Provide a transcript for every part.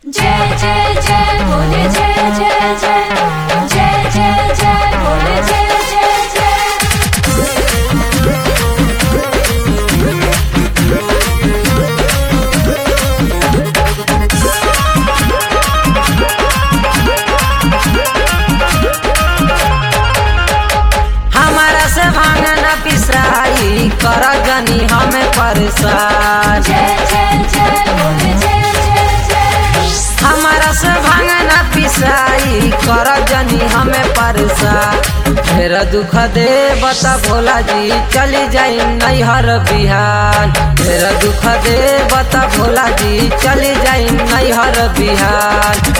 जय जय जय बोले जय जय जय जय जय जय बोले जय जय जय हमारा से भांग न पिसाई कर गनी हमें परेशान जय जय जय बोले जय जय जय हमारा से भांग न पिसाई कर जनी हमें परेशान फिर दुख दे बता भोला जी चली जाई नैहर बिहान फिर दुख दे बता भोला जी चली जाई नैहर बिहान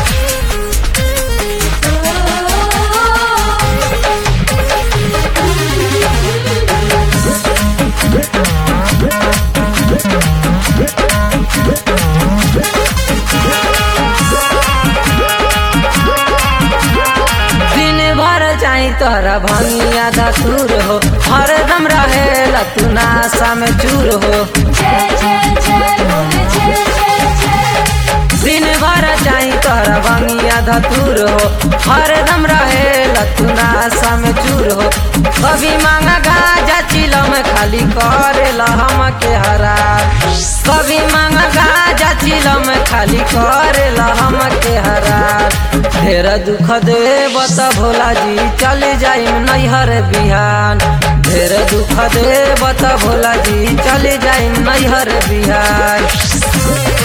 दिन भर जाई तोहरा भंगिया दसूर हो हरदम रहे तू नाशा में चूर हो जय जय जय बोले जय जय जय दिन भर जाई तोहरा भंगिया धतूर हो हरदम रहे तू नाशा में चूर हो कभी मांगा गाजा चिलो में खाली करे हम के हरा कभी मांगा गाजा चिलो में खाली करे हम के हरा ढेर दुख दे बता भोला जी चल जाई नैहर बिहान ढेर दुख दे बता भोला जी चल जाई नैहर बिहान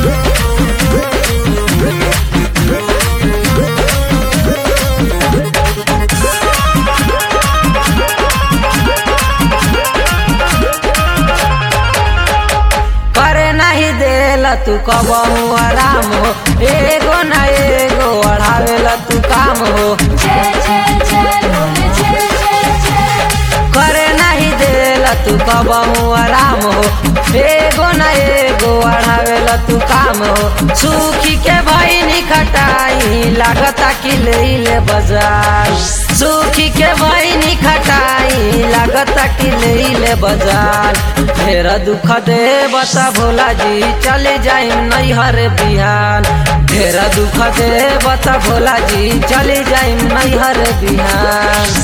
करे नहीं देला तू कबहू आराम हो एगो न एगो अढ़ावेला तू काम हो जय जय जय बोले जय जय जय करे नहीं देला तू कबहू आराम हो एगो न एगो अढ़ावेला तू काम हो सुखी के भईनी खटाई लागता कि ले ले बाजार सुखी के भईनी खटाई लागता कि ले ले बाजार ढेर दुख दे बता भोला जी चले जाई नैहर बिहान ढेर दुख दे बता भोला जी चले जाई नैहर बिहान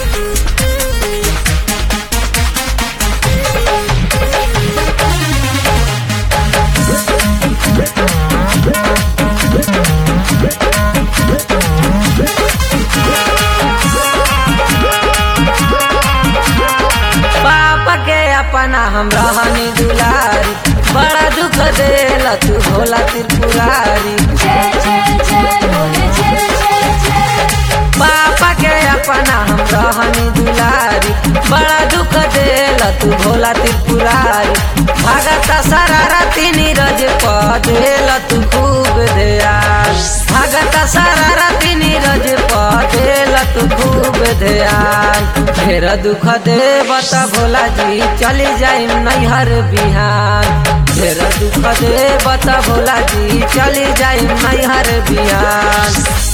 पापा के अपना हम रहनी दुलारी बड़ा दुख देला तू भोला त्रिपुरारी जय जय जय बोले जय जय जय पापा के अपना हम रहनी दुलारी बड़ा दुख देला तू भोला त्रिपुरारी भगता शरारती नीरज प देला तू खूब ध्यान भगता शरारती नीरज प देला तू खूब ध्यान ढेर दुख दे बता भोला जी चली जाई नैहर बिहान ढेर दुख दे बता भोला जी चली जाई नैहर बिहान